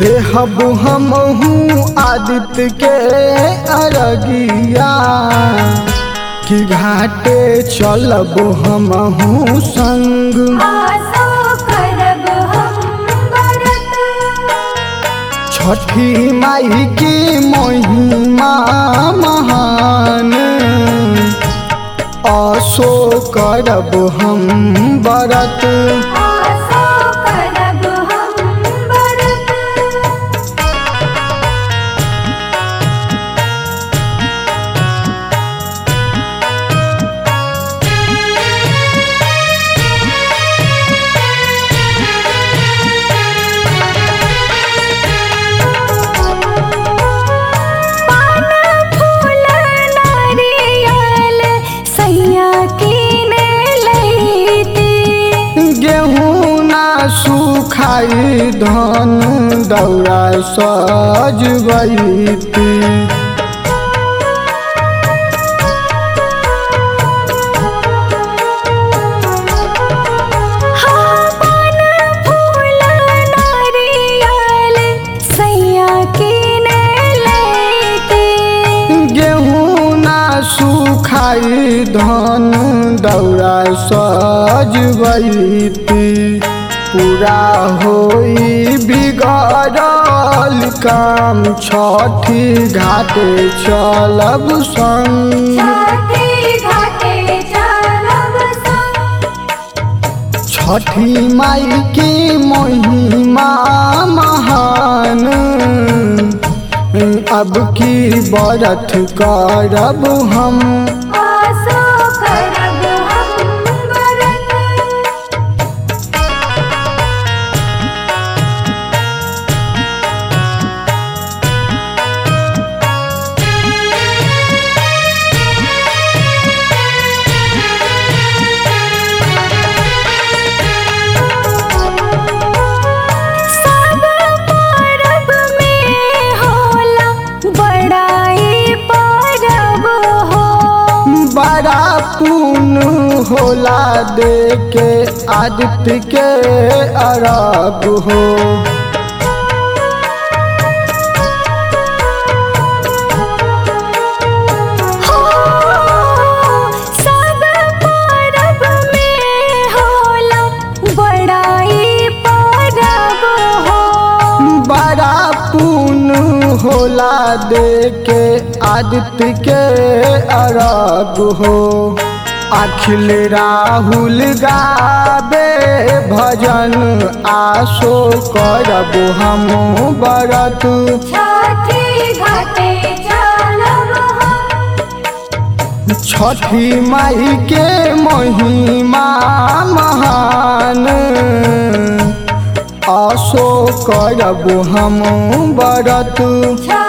देहब हमहू आदित्य के अरगिया कि घाटे चलब हमहू संग आसो करब हम व्रत छठी माई की महिमा महान असो करब हम बरत आसो करब हम व्रत पान फूल नारियल सैया कीने लैती गेहूँ ना सुखाई धन दौरा सजबैती हाँ पान फूल नारियल सैया कीने लैती गेहूँ ना सुखाई धन दौरा सजबैती पूरा होई बिगड़ल काम छठी घाटे चलब संग छठी घाटे चलब संग छठी माई की महिमा महान अब की बरत करब हम आसो करब हम व्रत सब परब में होला बड़ाई परब हो बड़ा पुन होला दे के आदित्य के अरब हो सब परब में होला बड़ाई परब हो बड़ा पुन होला दे के आदित्य के अरब हो अखिल राहुल गाबे भजन आसो करब हम बरत छठी घाटे चलब हम छठी माई के महिमा महान आसो करब हम बरत छठी